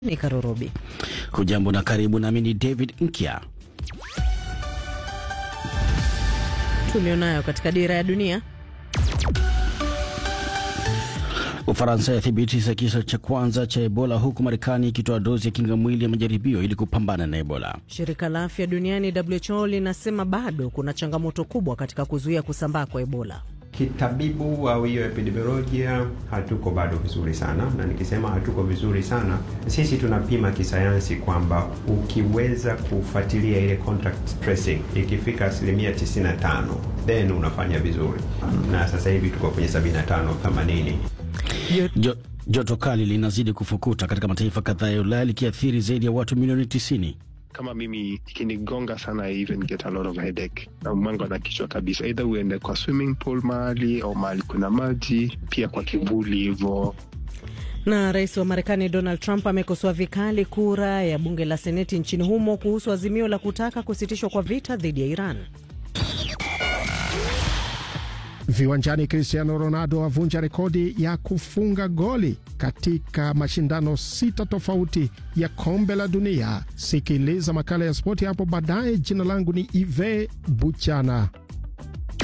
ni Karorobi. Hujambo na karibu, nami ni David Nkya. Tulionayo katika dira ya dunia. Ufaransa yathibitisha kisa cha kwanza cha Ebola huku Marekani ikitoa dozi ya kinga mwili ya majaribio ili kupambana na Ebola. Shirika la afya duniani WHO linasema bado kuna changamoto kubwa katika kuzuia kusambaa kwa Ebola. Kitabibu au hiyo epidemiolojia hatuko bado vizuri sana, na nikisema hatuko vizuri sana, sisi tunapima kisayansi kwamba ukiweza kufuatilia ile contact tracing ikifika asilimia 95 then unafanya vizuri, na sasa hivi tuko kwenye 75 80. Jo, joto kali linazidi kufukuta katika mataifa kadhaa ya Ulaya likiathiri zaidi ya watu milioni 90. Kama mimi ikinigonga sana, I even get a lot of headache na mwango na kichwa kabisa, either uende kwa swimming pool mahali au mahali kuna maji, pia kwa kivuli hivyo. Na rais wa Marekani Donald Trump amekosoa vikali kura ya bunge la seneti nchini humo kuhusu azimio la kutaka kusitishwa kwa vita dhidi ya Iran. Viwanjani, Cristiano Ronaldo avunja rekodi ya kufunga goli katika mashindano sita tofauti ya kombe la dunia. Sikiliza makala ya spoti hapo baadaye. Jina langu ni Ive Buchana.